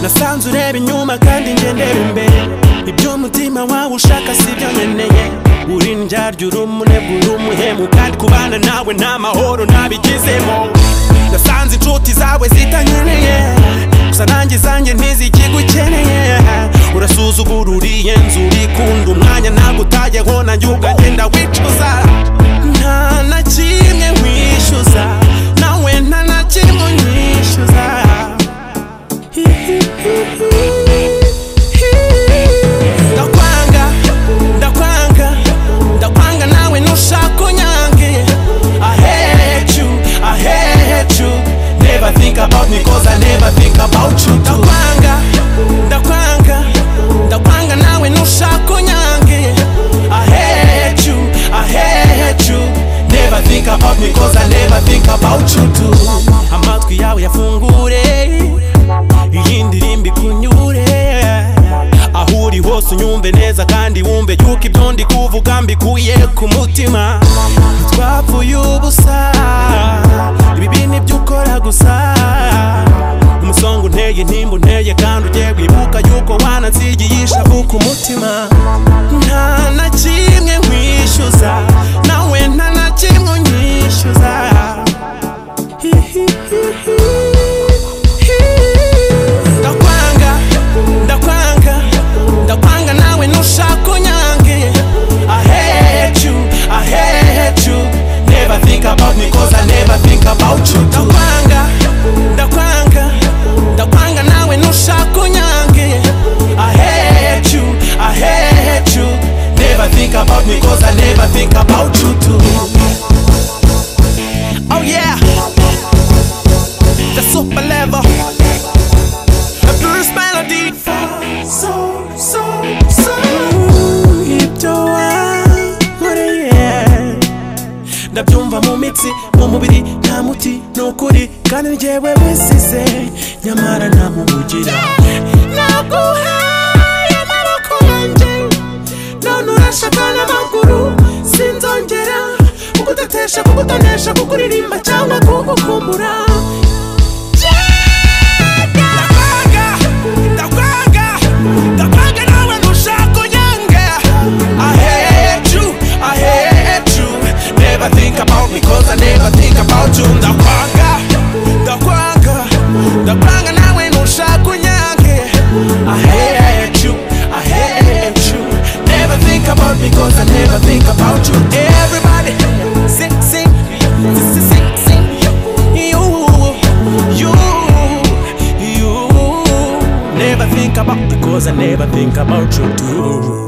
nasanze ureba inyuma kandi njye ndeba imbere ibyo umutima wawe ushaka si byo nkeneye uri indyarya uri umunebwe uri umuhemu kandi kubana nawe ni amahoro ntabigizemo nasanze inshuti zawe zitankeneye gusa nanjye zanjye ntizikigukeneye urasuzugura uriye nzu urikunda umwanya ntabwo utajyaho nanjye ukagenda wicuza nta na kimwe wishyuza nawe nta na kimwe unyishyuza ndakwanga ndakwanga ndakwanga nawe ntushaka unyange i hate you i hate you never think about me cause i never think about you ndakwanga ndakwanga ndakwanga nawe ntushaka unyange i hate you i hate you never think about me cause i never think about you too amatwi yawe yafungure iyi ndirimbo ikunyure aho uri hose unyumve neza kandi wumve yuko ibyo ndi kuvuga mbikuye ku mutima ntitwapfuye ubusa ibibi ni byo ukora gusa umusongo unteye intimba unteye kandi ugiye wibuka yuko wanansigiye ishavu ku mutima nta na kimwe nkwishyuza nawe nta na kimwe unyishyuza ndakwanga ndakwanga ndakwanga nawe ntushaka unyange i hate you i hate you never think about me cause i never think about you ndakwanga ndakwanga ndakwanga nawe ntushaka unyange i hate you i hate you never think about me cause i never think about you too oh yeah the super level Bruce Melody So, so, so Ibyo wankoreye Ndabyumva mu mitsi, mu mubiri nta muti ni ukuri kandi ni jyewe wisize nyamara ntamubugira naguhaye amaboko yanjye none urashaka n'amaguru sinzongera kugutetesha kugutonesha kukuririmba cyangwa kugukumbura ndakwanga ndakwanga ndakwanga nawe ntushaka unyange i hate you i hate you never think about me cause i never think about you ndakwanga ndakwanga ndakwanga nawe ntushaka unyange i hate you i hate you never think about me cause i never think about you everybody sing sing sing sing sing you you you never think about because I never think about you too.